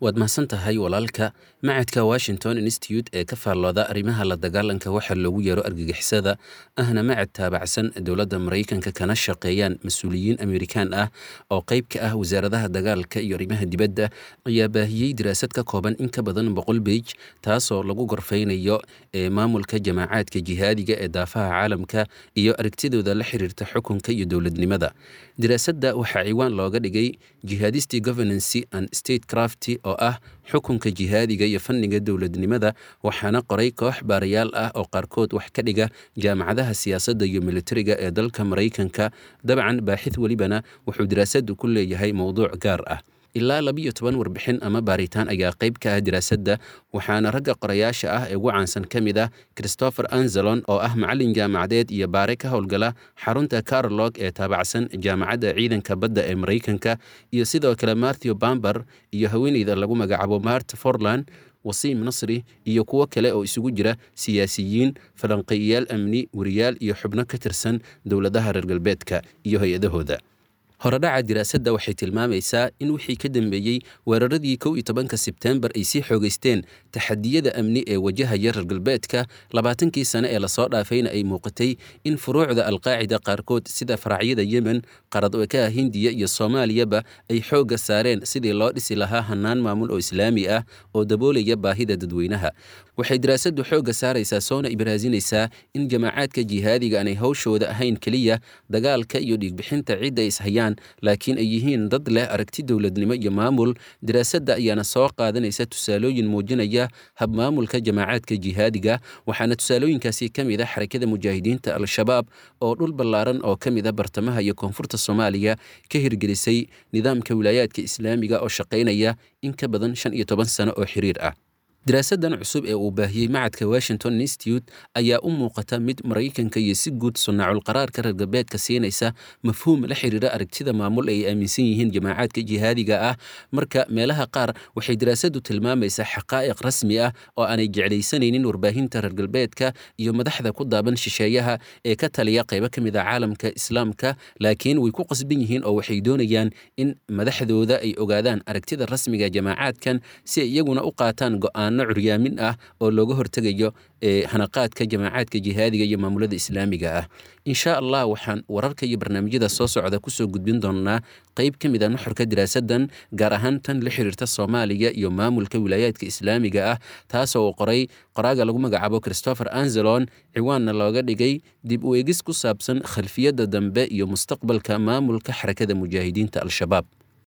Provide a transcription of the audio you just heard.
waad mahadsan tahay walaalka macadka washington institute ee ka faallooda arrimaha la dagaalanka waxa loogu yeero argagixisada ahna macad taabacsan dowladda maraykanka kana shaqeeyaan mas-uuliyiin amerikaan ah oo qayb ka ah wasaaradaha dagaalka iyo arrimaha dibadda ayaa baahiyey daraasad ka kooban in ka badan boqol beij taasoo lagu gorfaynayo ee maamulka jamaacaadka jihaadiga ee daafaha caalamka iyo aragtidooda la xiriirta xukunka iyo dowladnimada daraasadda waxaa ciwaan looga dhigay jihadisti governancy and state crafty oo ah xukunka jihaadiga iyo fanniga dowladnimada waxaana qoray koox baarayaal ah oo qaarkood wax ka dhiga jaamacadaha siyaasadda iyo militariga ee dalka maraykanka dabcan baaxid welibana wuxuu daraasaddu ku leeyahay mowduuc gaar ah ilaa labiyo toban warbixin ama baaritaan ayaa qayb ka ah daraasadda waxaana ragga qorayaasha ah ee ugu caansan ka mid ah christopher anzelon oo ah macallin jaamacadeed iyo baare ka howlgala xarunta carolog ee taabacsan jaamacadda ciidanka badda ee maraykanka iyo sidoo kale marthew bamber iyo haweeneyda lagu magacaabo mart forland wasiim nasri iyo kuwo kale oo isugu jira siyaasiyiin falanqeeyayaal amni wariyaal iyo xubno ka tirsan dowladaha reer galbeedka iyo hay-adahooda horedhaca diraasadda waxay tilmaamaysaa in wixii ka dambeeyey weeraradii kow iyo tobanka sebtembar ay sii xoogeysteen taxadiyada amni ee wajahaya reer galbeedka labaatankii sane ee lasoo dhaafayna ay muuqatay in furuucda alqaacida qaarkood sida faracyada yemen qaradwekaha hindiya iyo soomaaliyaba ay xoogga saareen sidii loo dhisi lahaa hannaan maamul oo islaami ah oo daboolaya baahida dadweynaha waxay daraasaddu xoogga saaraysaa soona ibraasinaysaa in jamaacaadka jihaadiga aanay hawshooda ahayn keliya dagaalka iyo dhiigbixinta cidda ishayaan laakiin ay yihiin dad leh aragti dowladnimo iyo maamul daraasadda ayaana soo qaadanaysa tusaalooyin muujinaya habmaamulka jamaacaadka jihaadiga waxaana tusaalooyinkaasi ka mid a xarakada mujaahidiinta al-shabaab oo dhul ballaaran oo ka mid a bartamaha iyo koonfurta soomaaliya ka hirgelisay nidaamka wilaayaadka islaamiga oo shaqaynaya in ka badan shan iyo toban sano oo xiriir ah daraasaddan cusub ee uu baahiyey macadka washington institute ayaa u muuqata mid maraykanka iyo si guud sunnaaculqaraarka reer galbeedka siinaysa mafhuum la xiriira aragtida maamul ay aaminsan yihiin jamaacaadka jihaadiga ah marka meelaha qaar waxay daraasaddu tilmaamaysaa xaqaa'iq rasmi ah oo aanay jeclaysanaynin warbaahinta reer galbeedka iyo madaxda ku daaban shisheeyaha ee ka taliya qaybo ka mid a caalamka islaamka laakiin way ku qasban yihiin oo waxay doonayaan in madaxdooda ay ogaadaan aragtida rasmiga jamaacaadkan si ay iyaguna u qaataan go'aan curyaamin ah oo looga hortegayo hanaqaadka jamaacaadka jihaadiga iyo maamulada islaamiga ah insha allah waxaan wararka iyo barnaamijyada soo socda kusoo gudbin doonaa qayb ka mid a nuxurka diraasaddan gaar ahaan tan la xiriirta soomaaliya iyo maamulka wilaayaadka islaamiga ah taasoo uu qoray qoraaga lagu magacaabo christopher anzelon ciwaanna looga dhigay dib u eegis ku saabsan khalfiyadda dambe iyo mustaqbalka maamulka xarakada mujaahidiinta al-shabaab